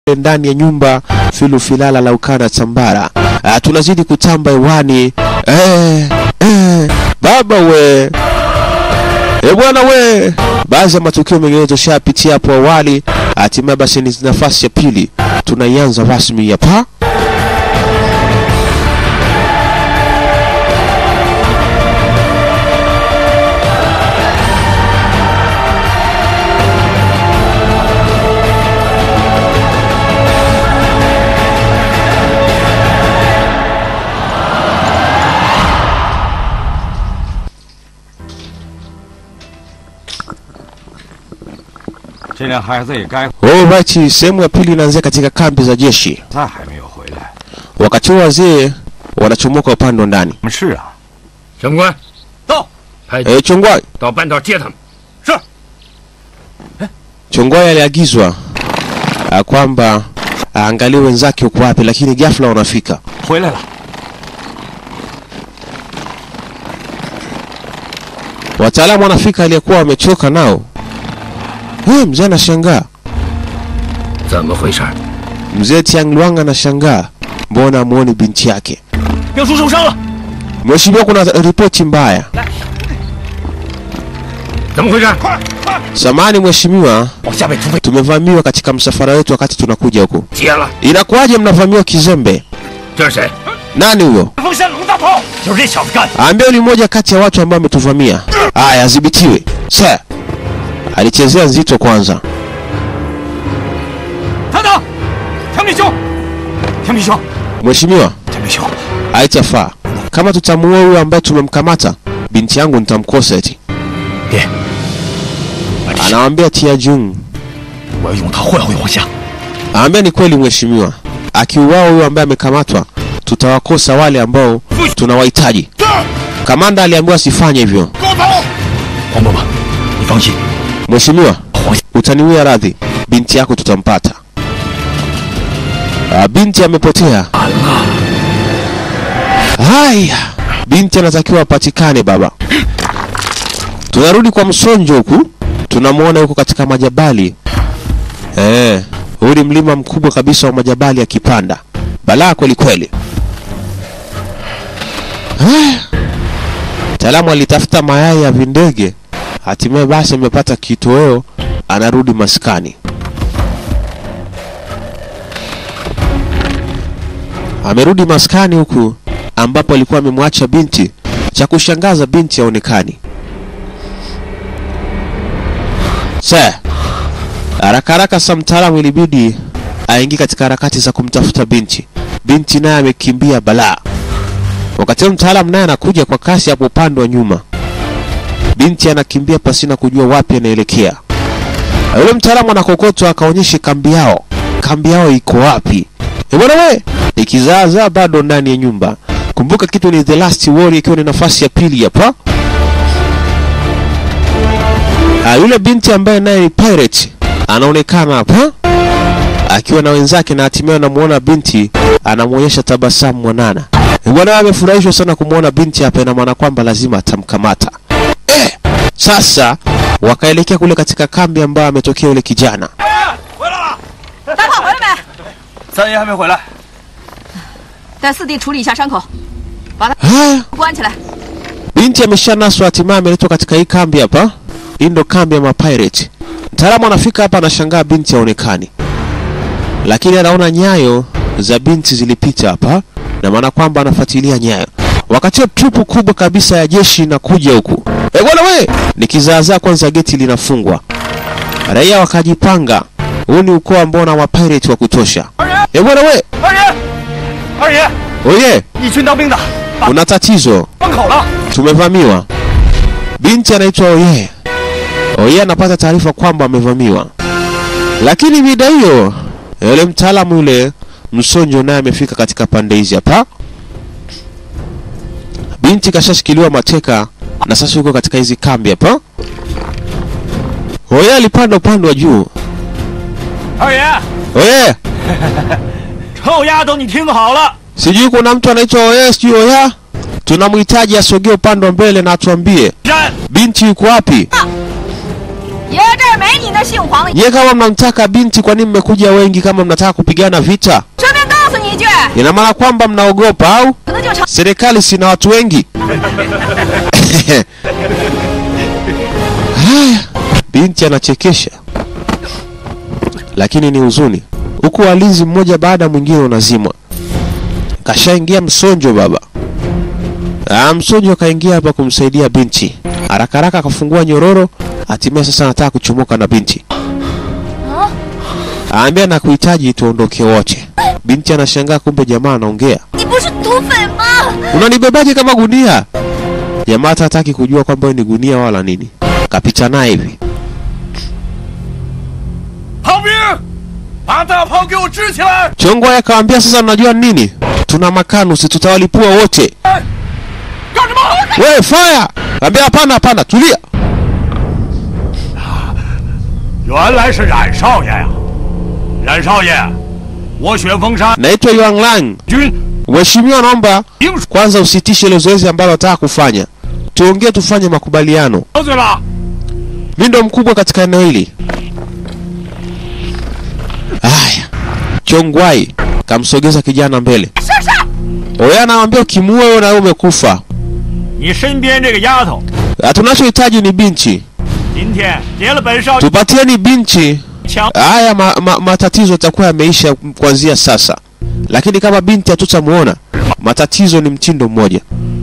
ndani ya nyumba filu filala la ukanda tambara. Ah, tunazidi kutamba hewani eh, eh, baba we e bwana we. Baadhi ya matukio mengine tushapitia hapo awali, hatimaye basi ni nafasi ya pili tunaianza rasmi hapa. Alright, sehemu ya pili inaanzia katika kambi za jeshi. 他还没有回来。 Wakati huo wazee wanachomoka upande wa ndani. 什么事啊？ 长官， 到。 派 E, Chongwai 到半道接他们。 Chongwai aliagizwa ah, kwamba aangalie wenzake uko wapi, lakini ghafla wanafika. 回来了。 Wataalamu wanafika, aliyekuwa wamechoka nao. Hey, mzee anashangaa. 怎么回事？ Mzee Tiangluang anashangaa, mbona amuoni binti yake? 表叔受伤了。 Mheshimiwa, kuna ripoti mbaya. 怎么回事？ Samani mheshimiwa, 往下面突飞。 tumevamiwa katika msafara wetu wakati tunakuja huku. 接了， Inakuwaje mnavamiwa kizembe? 这是谁？ Nani huyo? 风山龙大炮，就是这小子干的。 Ambao ni mmoja kati ya watu ambao wametuvamia. Aya, adhibitiwe. Sir. Alichezea nzito kwanza. 等等，田明兄，田明兄， Mheshimiwa, 田明兄， haitafaa. Kama tutamuua huyo ambaye tumemkamata, binti yangu nitamkosa eti. 别，把这 Anawaambia Tia Jung. 我要用他换回华夏。 Anaambia ni kweli mheshimiwa. Akiuawa huyo ambaye amekamatwa, tutawakosa wale ambao tunawahitaji. Kamanda aliambiwa asifanye hivyo. 黄伯伯，你放心， Mheshimiwa, 华夏 utaniwia radhi, binti yako tutampata. Ah, binti amepotea. Haya, binti anatakiwa apatikane baba. Tunarudi kwa msonjo huku, tunamwona huko katika majabali. Eh, huu ni mlima mkubwa kabisa wa majabali akipanda. Balaa kweli kweli. Haya. Mtaalamu alitafuta mayai ya vindege, hatimaye basi amepata kitoweo, anarudi maskani. Amerudi maskani huku ambapo alikuwa amemwacha binti. Cha kushangaza binti haonekani. Sasa haraka haraka, sa mtaalamu ilibidi aingie katika harakati za kumtafuta binti. Binti naye amekimbia balaa. Wakati huo mtaalamu naye anakuja kwa kasi hapo upande wa nyuma. Binti anakimbia pasina kujua wapi anaelekea. Na Yule mtaalamu anakokotwa akaonyeshe kambi yao. Kambi yao iko wapi? Eh bwana we, ikizaazaa bado ndani ya nyumba. Kumbuka kitu ni The Last Warrior ikiwa ni nafasi ya pili hapa. Ah, yule binti ambaye naye ni pirate anaonekana hapa akiwa na wenzake na hatimaye anamuona binti anamwonyesha tabasamu mwanana. Eh, Bwana amefurahishwa sana kumwona binti hapa, ina maana kwamba lazima atamkamata. Eh, sasa wakaelekea kule katika kambi ambayo ametokea yule kijana. 大炮回来没？ 三爷还没回来。 带四弟处理一下伤口， Haya, 关起来。 binti ameshanaswa, hatimaye ameletwa katika hii kambi hapa. Hii ndo kambi ya mapirate. Mtaalamu anafika hapa, anashangaa binti haonekani, lakini anaona nyayo za binti zilipita hapa, na maana kwamba anafuatilia nyayo. Wakati huo trupu kubwa kabisa ya jeshi inakuja huku. Eh bwana we, ni kizaazaa kwanza, geti linafungwa, raia wakajipanga. Huu ni ukoo ambao na mapirate wa kutosha. Eh bwana we, 二爷，二爷， oye, 一群当兵的 kuna tatizo. 关口了。 tumevamiwa. Binti anaitwa Oye. Oye anapata taarifa kwamba amevamiwa, lakini mida hiyo yule mtaalamu yule msonjo naye amefika katika pande hizi hapa. Binti kashashikiliwa mateka na sasa yuko katika hizi kambi hapa. Oye alipanda upande wa juu. 二爷， Oye, 臭丫头，你听好了， sijui kuna mtu anaitwa Oye, sijui Oya. Tunamhitaji asogee upande wa mbele na atuambie 山 binti yuko wapi. 爷这儿没你那姓黄的， Nyie kama mnamtaka binti, kwa nini mmekuja wengi? Kama mnataka kupigana vita, 顺便告诉你一句， ina maana kwamba mnaogopa au? 可能就成。 Serikali sina watu wengi. Haya, binti anachekesha, lakini ni huzuni, huku walinzi mmoja baada ya mwingine unazimwa. Kashaingia msonjo baba. Ah, msonjo akaingia hapa kumsaidia binti, haraka haraka akafungua nyororo, hatimaye sasa anataka kuchomoka na binti. Aambia na kuhitaji tuondoke wote. Binti anashangaa, kumbe jamaa anaongea. 你不是土匪吗？ Unanibebaje kama gunia? Jamaa hata hataki kujua kwamba wewe ni gunia wala nini. Kapita naye hivi. 炮兵，把大炮给我支起来！ Chongwa akamwambia sasa, unajua nini? Tuna makanusi, tutawalipua wote. 干什么？ Wewe fire! Kaambia hapana, hapana, tulia. 原来是冉少爷呀！冉少爷，我雪峰山 Naitwa Yuan Lang. 军 Mheshimiwa, naomba 兵属 kwanza usitishe ile zoezi ambalo nataka kufanya. Tuongee, tufanye makubaliano. 得罪了。 Mimi ndo mkubwa katika eneo hili. Haya, Chongwai kamsogeza kijana mbele. 是是， Oya anamwambia ukimuua wewe na wewe umekufa. 你身边这个丫头， Ah, Tunachohitaji ni binti, 今天劫了本少爷 tupatieni binti. 枪， Haya ma, ma, matatizo yatakuwa yameisha kuanzia sasa, lakini kama binti hatutamuona, matatizo ni mtindo mmoja.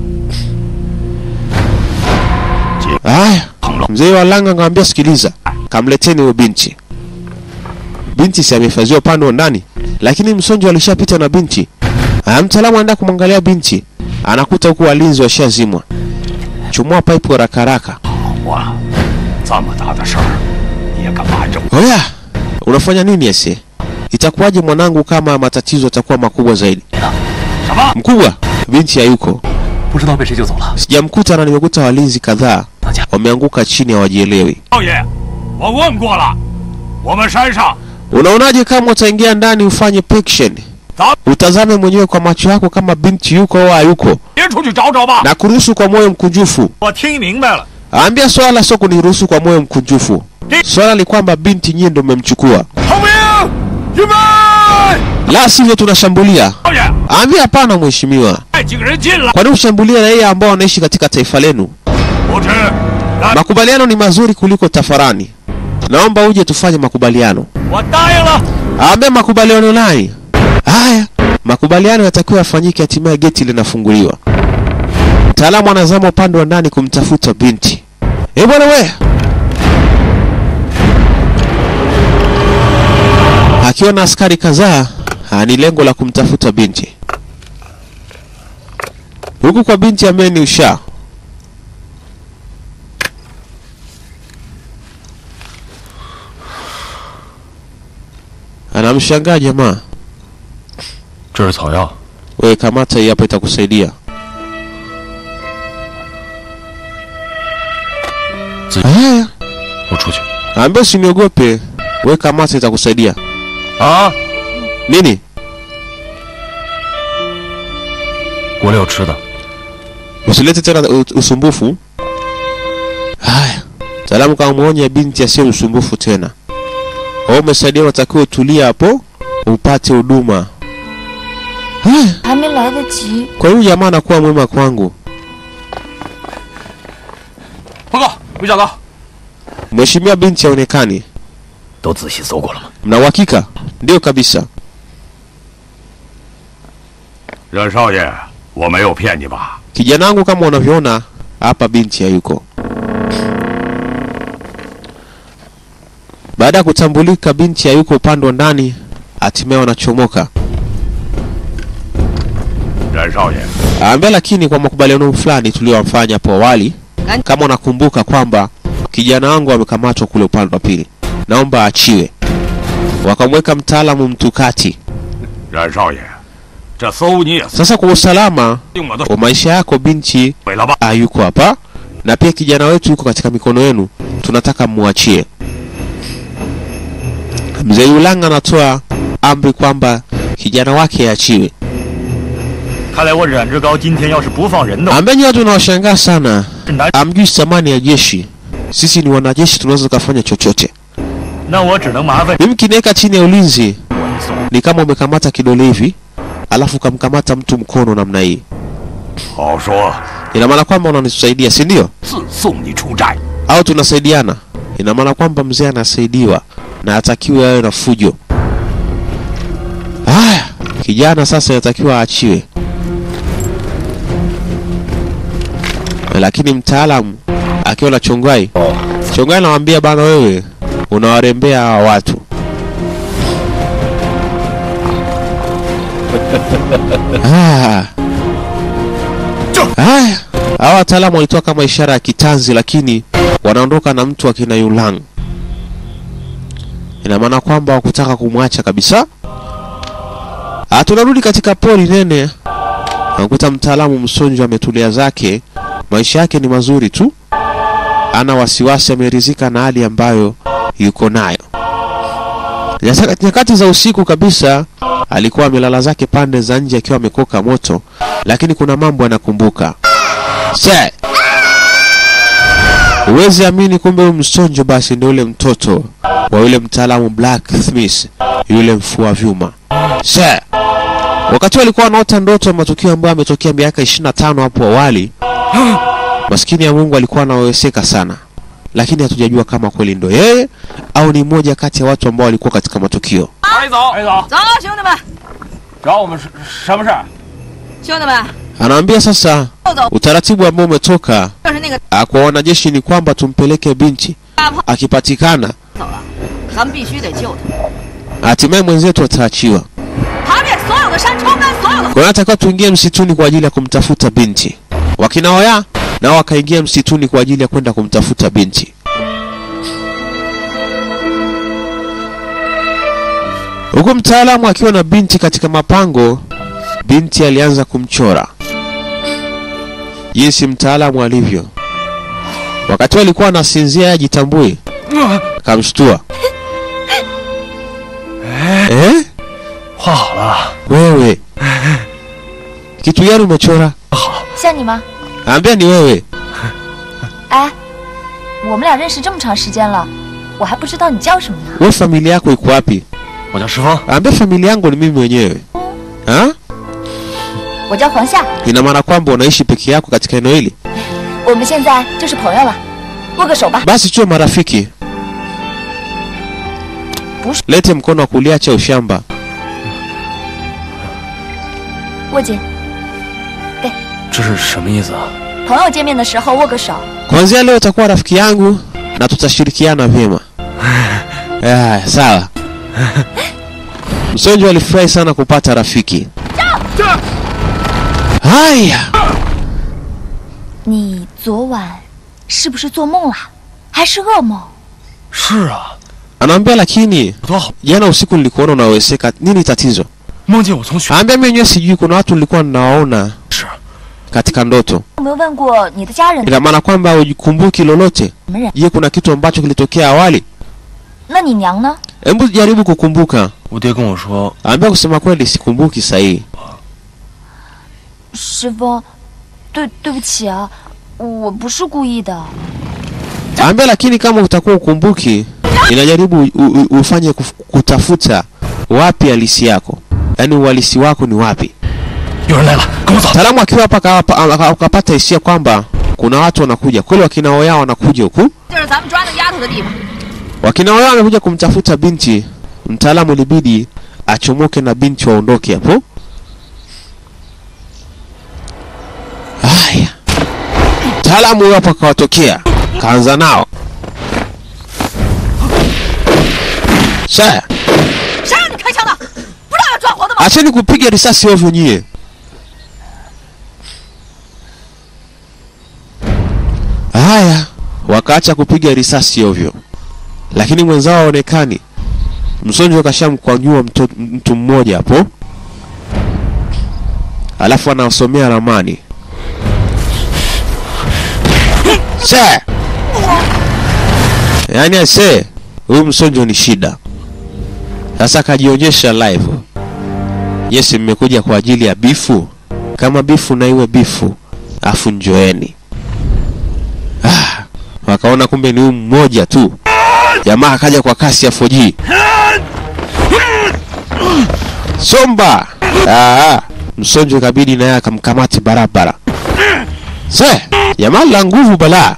Haya, mzee wa Langa akamwambia, sikiliza, kamleteni huyo binti. Binti si amehifadhiwa upande wa ndani, lakini msonjo alishapita na binti. Haya, mtaalamu anaenda kumwangalia binti, anakuta huku walinzi washazimwa. Chumua pipe haraka haraka. 我这么大的事儿，你也敢瞒着我？ Oya, unafanya nini ese? Itakuwaje mwanangu kama matatizo yatakuwa makubwa zaidi? 什么？ Mkubwa, binti hayuko. 不知道被谁救走了。 Sijamkuta na nimekuta walinzi kadhaa 大家 wameanguka chini hawajielewi. 少爷，我问过了，我们山上 Unaonaje kama utaingia ndani ufanye pection? 咱 Utazame mwenyewe kwa macho yako kama binti yuko au hayuko, 别出去找找吧。 na kuruhusu kwa moyo mkunjufu. 我听明白了， Ambia swala sio kuniruhusu kwa moyo mkunjufu. Swala ni kwamba binti nyie ndo mmemchukua, 炮兵，预备！ la sivyo tunashambulia. 少爷， Ambia hapana, mheshimiwa, 带几个人进来。 kwani ushambulia raia ambao wanaishi katika taifa lenu? 不知，那 Makubaliano ni mazuri kuliko tafarani. Naomba uje tufanye makubaliano. 我答应了。 Aambia makubaliano nani? Haya, makubaliano yatakiwa yafanyike, hatimaye geti linafunguliwa. Mtaalamu anazama upande wa ndani kumtafuta binti. Eh bwana we, akiwa na askari kadhaa, ah, ni lengo la kumtafuta binti. Huku kwa binti ambaye ni usha anamshangaa jamaa. 这是草药， Wewe kamata hii hapa, itakusaidia. Zi- Haya, 我出去。 ambia usiniogope. Wewe kamata, itakusaidia. 啊， Nini? 锅里有吃的。 Usilete tena u- usumbufu. Haya, mtaalamu kamwonya binti asiye usumbufu tena. Wewe umesaidia, unatakiwa utulie hapo upate huduma. Haya, 还没来得及。 kwa hiyo jamaa anakuwa mwema kwangu. 报告，韦小高， Mheshimiwa, binti haonekani. 都仔细搜过了吗？ Mna uhakika? Ndio kabisa. 冉少爷，我没有骗你吧？ Kijana wangu kama unavyoona hapa, binti hayuko. Baada ya kutambulika binti hayuko upande wa ndani, hatimaye wanachomoka. 冉少爷， Aambia lakini kwa makubaliano fulani tuliyofanya hapo awali, Gani? kama unakumbuka kwamba kijana wangu amekamatwa kule upande wa pili, naomba aachiwe. Wakamweka mtaalamu mtukati. 冉少爷，这搜你也 Sasa kwa usalama 定我的 wa maisha yako, binti 水了吧？ hayuko hapa na pia kijana wetu yuko katika mikono yenu, tunataka muachie. Mzee Yulanga anatoa amri kwamba kijana wake aachiwe. 看来我冉志高今天要是不放人的话， Ambenyi watu wanawashangaa sana, 是难 amjui thamani ya jeshi. sisi ni wanajeshi, tunaweza tukafanya chochote. 那我只能麻烦 Mimi kiniweka chini ya ulinzi 我一送。 ni kama umekamata kidole hivi, alafu ukamkamata mtu mkono namna hii, 好说， ina maana kwamba unanisaidia, si ndio? 自送你出寨。 Au tunasaidiana? Ina maana kwamba mzee anasaidiwa na atakiwe awe na fujo. Haya, kijana sasa inatakiwa aachiwe, lakini mtaalamu akiwa na Chongwai, Chongwai anamwambia bana, wewe unawarembea hawa watu. Ah. Haya, hawa wataalamu walitoa kama ishara ya kitanzi, lakini wanaondoka na mtu akina Yulang. Ina maana kwamba wakutaka kumwacha kabisa. Ah, tunarudi katika pori nene, nakuta mtaalamu msonjo ametulia zake, maisha yake ni mazuri tu, ana wasiwasi, ameridhika na hali ambayo yuko nayo. Nyaka- Nyakati za usiku kabisa alikuwa amelala zake pande za nje akiwa amekoka moto, lakini kuna mambo anakumbuka. Se, huwezi amini, kumbe huyu msonjo basi ndio yule mtoto wa yule mtaalamu Blacksmith, yule mfua vyuma. Se, wakati alikuwa anaota ndoto ya matukio ambayo ametokea miaka 25 hapo awali, maskini ya Mungu alikuwa anaweseka sana, lakini hatujajua kama kweli ndo yeye au ni mmoja kati ya watu ambao walikuwa katika matukio. 白总，白总， 走，兄弟们， 找我们什什么事儿？ 兄弟们， Anaambia sasa 豆豆 utaratibu ambao umetoka 就是那个 ah, kwa wanajeshi ni kwamba tumpeleke binti, 大炮 akipatikana 走了，咱们必须得救他， hatimaye mwenzetu ataachiwa. 爬遍所有的山，冲干所有的 Kwa hiyo natakiwa tuingie msituni kwa ajili ya kumtafuta binti. Wakina Oya nao wakaingia msituni kwa ajili ya kwenda kumtafuta binti. Huku mtaalamu akiwa na binti katika mapango, binti alianza kumchora jinsi mtaalamu alivyo. Wakati huo alikuwa anasinzia yeye ajitambui, kamshtua. Eh? 画好了， Wewe kitu gani umechora? 像你吗？ Ambia ni wewe. 哎，我们俩认识这么长时间了，我还不知道你叫什么呢。 Wewe familia yako iko wapi? 我叫石峰， Ambia familia yangu ni mimi mwenyewe. Ha? 我叫黄夏， Ina maana kwamba unaishi peke yako katika eneo hili? 我们现在就是朋友了，握个手吧。 Basi tuwe marafiki. Bush- Lete mkono wa kulia, cha ushamba. 握紧， 这是什么意思啊？ 朋友见面的时候握个手。 Kuanzia leo utakuwa rafiki yangu na tutashirikiana vyema. Ah, sawa. Msonjo alifurahi sana kupata rafiki. Haya, 你昨晚是不是做梦了？还是噩梦？ 是啊， anaambia lakini 多好， jana usiku nilikuona unaweseka. Nini tatizo? 梦见我从学 Ambia mimi mwenyewe sijui, kuna watu nilikuwa ninawaona 是 katika ndoto. 有没有问过你的家人？ Ina maana kwamba hujikumbuki lolote? 什么人？ Je, kuna kitu ambacho kilitokea awali? 那你娘呢？ Hebu jaribu kukumbuka. 我爹跟我说， Ambia kusema kweli sikumbuki sahihi. 师傅，对对不起啊，我不是故意的。 Ambia lakini kama utakuwa ukumbuki, inajaribu u, u, ufanye kuf, kutafuta wapi halisi yako, yaani uhalisi wako ni wapi. 有人来了，跟我走。 Mtaalamu akiwa hapa akapa- aka- akapata hisia kwamba kuna watu wanakuja kweli, wakina Oya wanakuja huku, 就是咱们抓那丫头的地方。 wakina Oya wamekuja kumtafuta binti. Mtaalamu ilibidi achomoke na binti waondoke hapo. Haya, mtaalamu huyo hapo akawatokea, kaanza nao Sasa 谁让你开枪的？不知道要抓活的吗？ acheni kupiga risasi ovyo nyie. Haya, wakaacha kupiga risasi ovyo, lakini mwenzao haonekani. Msonjo kashamkwanyua mto- mtu mmoja hapo, alafu anasomea ramani. Se, yaani ase, huyu msonjo ni shida. Sasa akajionyesha live. Yes, mmekuja kwa ajili ya bifu. Kama bifu na iwe bifu, afu njoeni. Ah, wakaona kumbe ni huyu mmoja tu. Jamaa akaja kwa kasi ya 4G. Somba! Ah, msonjo ikabidi naye akamkamati barabara. Se, jamaa la nguvu balaa.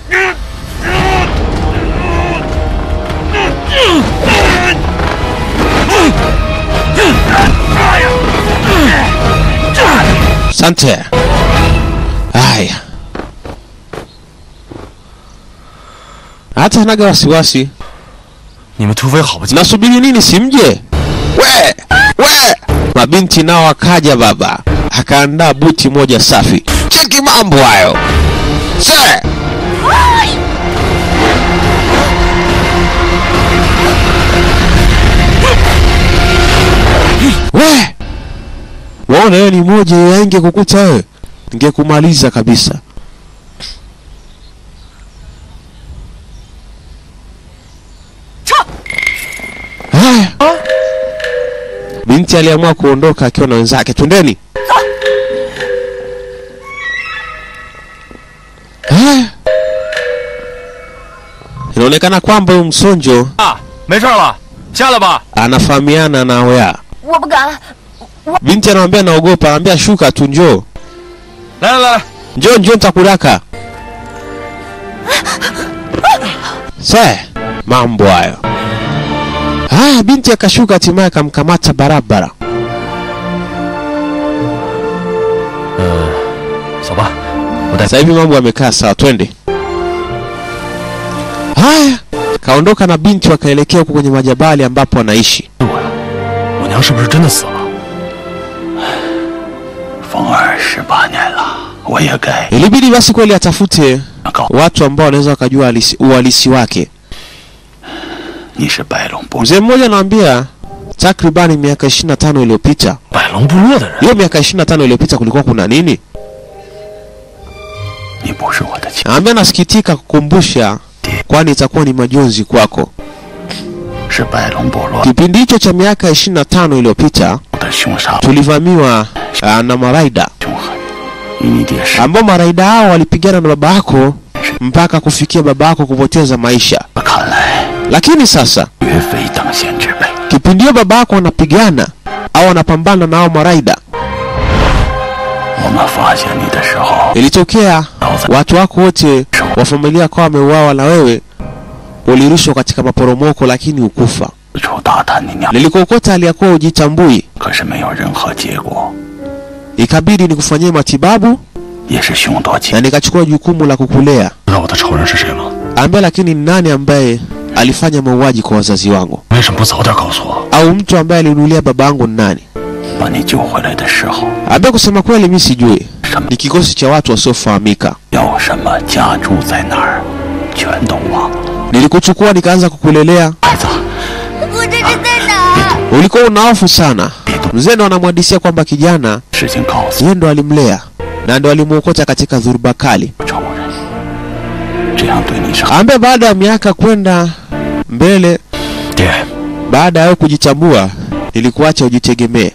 Asante. Haya. Hata hanaga wasiwasi. 你们突飞好不进， Nasubiri nini simje? We! We! Mabinti nao akaja baba. Akaandaa buti moja safi. Cheki mambo hayo. Se! We! Waona hiyo ni moja ya inge kukuta wewe. Ningekumaliza kabisa. Haya. Binti aliamua kuondoka akiwa na wenzake. Twendeni. Haya. Inaonekana kwamba huyu msonjo 啊，没事了，下来吧。 anafahamiana na Oya. 我不敢。 Binti anamwambia naogopa, anamwambia shuka tu, njoo 来来来， njoo njoo, nitakuraka. Se, mambo hayo. Haya, binti akashuka, hatimaye akamkamata barabara. 走吧，我带 Sasa hivi mambo yamekaa sawa, twende. Haya, kaondoka na binti wakaelekea huko kwenye majabali ambapo anaishi. 我娘是不是真的死了？ 风儿十八年了，我也该 Ilibidi basi kweli atafute 告 watu ambao wanaweza wakajua halisi- uhalisi wake. 你是白龙部 Mzee mmoja anamwambia takribani miaka 25 iliyopita. 百龙部落的人， Hiyo miaka 25 iliyopita kulikuwa kuna nini? 你不是我的亲， Anambia nasikitika kukumbusha, kwani itakuwa ni majonzi kwako. 是白龙部落 Kipindi hicho cha miaka 25 iliyopita 的凶杀 tulivamiwa ah, na maraida 凶狠，与你爹是 ambao maraida hao walipigana na baba yako mpaka kufikia baba yako kupoteza maisha. 看来 Lakini sasa 绝非等闲之辈。 kipindi hiyo baba yako anapigana au anapambana na hao maraida, 我们发现你的时候， ilitokea watu wako wote wa familia yako wameuawa na wewe ulirushwa katika maporomoko, lakini ukufa. 四处打探你娘， Nilikuokota aliyakuwa ujitambui, 可是没有任何结果， ikabidi nikufanyie matibabu 也是凶多吉 na nikachukua jukumu la kukulea. 知道我的仇人是谁吗？ Ambia, lakini ni nani ambaye alifanya mauaji kwa wazazi wangu, 为什么不早点告诉我？ au mtu ambaye alinulia baba yangu ni nani? 把你救回来的时候， Ambia, kusema kweli mi sijui, 什么 ni kikosi cha watu wasiofahamika. 有什么家住在哪儿，全都忘了。 Nilikuchukua nikaanza kukulelea, 孩子， 我这是在哪？ ulikuwa una hofu sana. 别动， Mzee ndo anamhadisia kwamba kijana 事情告诉 yeye ndo alimlea na ndo alimuokota katika dhuruba kali. 仇人，这样对你是好。 Ambaye baada ya miaka kwenda mbele, 爹， baada ya wewe kujitambua, nilikuacha ujitegemee.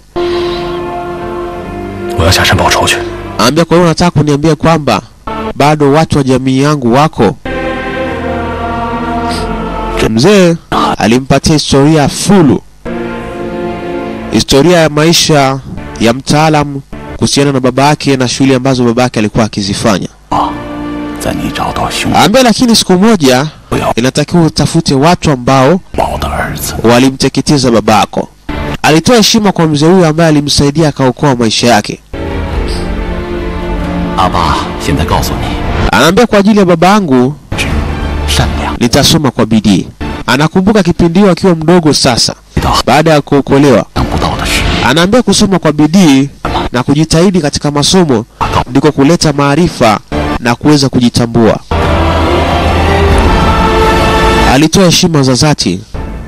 我要下山报仇去。 Ambia, kwa hiyo unataka kuniambia kwamba bado watu wa jamii yangu wako? Mzee alimpatia historia fulu, historia ya maisha ya mtaalamu kuhusiana na baba yake na shughuli ambazo baba yake alikuwa akizifanya. 在你找到凶 Ambia, lakini siku moja 不要 inatakiwa utafute watu ambao 宝的儿子， walimteketeza babako. Alitoa heshima kwa mzee huyo ambaye alimsaidia akaokoa maisha yake. 阿爸现在告诉你， Anaambia kwa ajili ya baba yangu 善良 nitasoma kwa bidii. Anakumbuka kipindi hiyo akiwa mdogo sasa, 遇到 baada ya kuokolewa. 想不到的事， Anaambia kusoma kwa bidii na kujitahidi katika masomo ndiko kuleta maarifa na kuweza kujitambua. Alitoa heshima za dhati,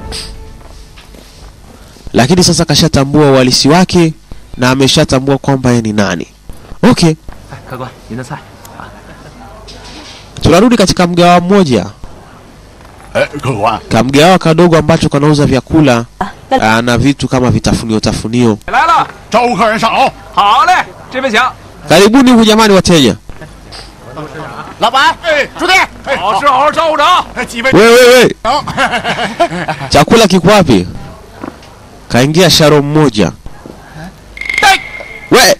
lakini sasa kashatambua uhalisi wake na ameshatambua kwamba yeye ni nani. Okay, 客官，您的菜。 tunarudi katika mgawa mmoja, 哎，客官， kamgawa kadogo ambacho kanauza vyakula aa, na vitu kama vitafunio tafunio. 来了， 招呼客人上楼。 好嘞，这边请。 Karibuni huku jamani, wateja. 老板，朱棣， 好事好好照顾着啊！几位 we, we, we. chakula kiko wapi kaingia sharo mmoja we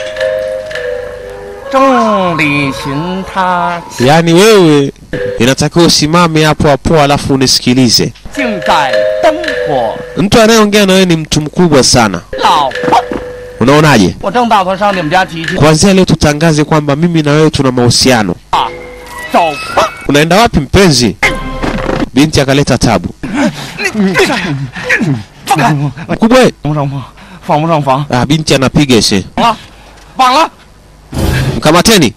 众里寻他， yaani wewe inatakiwa usimame hapo hapo alafu unisikilize 竟在灯火。 mtu anayeongea na wewe ni mtu mkubwa sana 老婆， unaonaje 我正打算上你们家提亲， kuanzia leo tutangaze kwamba mimi na wewe tuna mahusiano 走吧。 unaenda wapi mpenzi binti akaleta tabu 放开！ mkubwa we. 房不上房，房不上房， ah, binti anapiga se 绑了，绑了！ mkamateni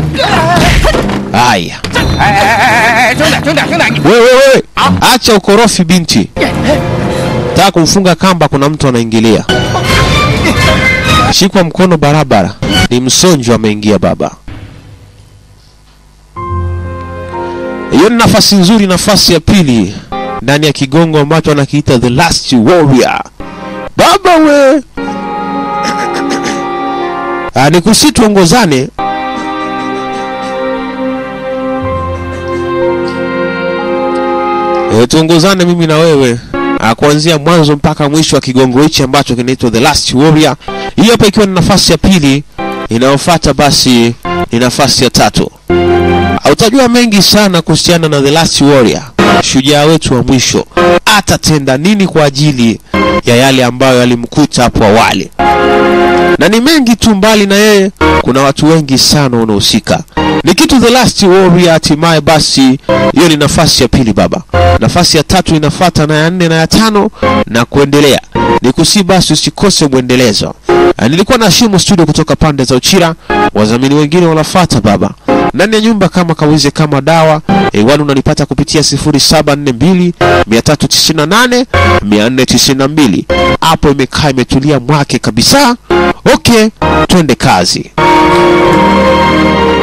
haya 哎哎哎哎哎，兄弟兄弟兄弟，你 wewe wewe acha ukorofi binti taka kumfunga kamba kuna mtu anaingilia shikwa mkono barabara ni msonjo ameingia baba hiyo ni nafasi nzuri nafasi ya pili ndani ya kigongo ambacho anakiita the last warrior baba we Ah, ni kusi tuongozane e, tuongozane mimi na wewe Ah, kuanzia mwanzo mpaka mwisho wa kigongo hichi ambacho kinaitwa the last warrior hii hapa ikiwa ni nafasi ya pili inayofuata basi ni nafasi ya tatu Ah, utajua mengi sana kuhusiana na the last warrior shujaa wetu wa mwisho atatenda nini kwa ajili ya yale ambayo yalimkuta hapo awali na ni mengi tu mbali na yeye kuna watu wengi sana wanahusika ni kitu the last warrior hatimaye basi hiyo ni nafasi ya pili baba nafasi ya tatu inafata na ya nne na ya tano na kuendelea ni kusi basi usikose mwendelezo Ah, nilikuwa na shimu studio kutoka pande za uchira wadhamini wengine wanafata baba ndani ya nyumba kama kawize kama dawa hewani unanipata kupitia 0742 398 492 hapo imekaa imetulia mwake kabisa okay twende kazi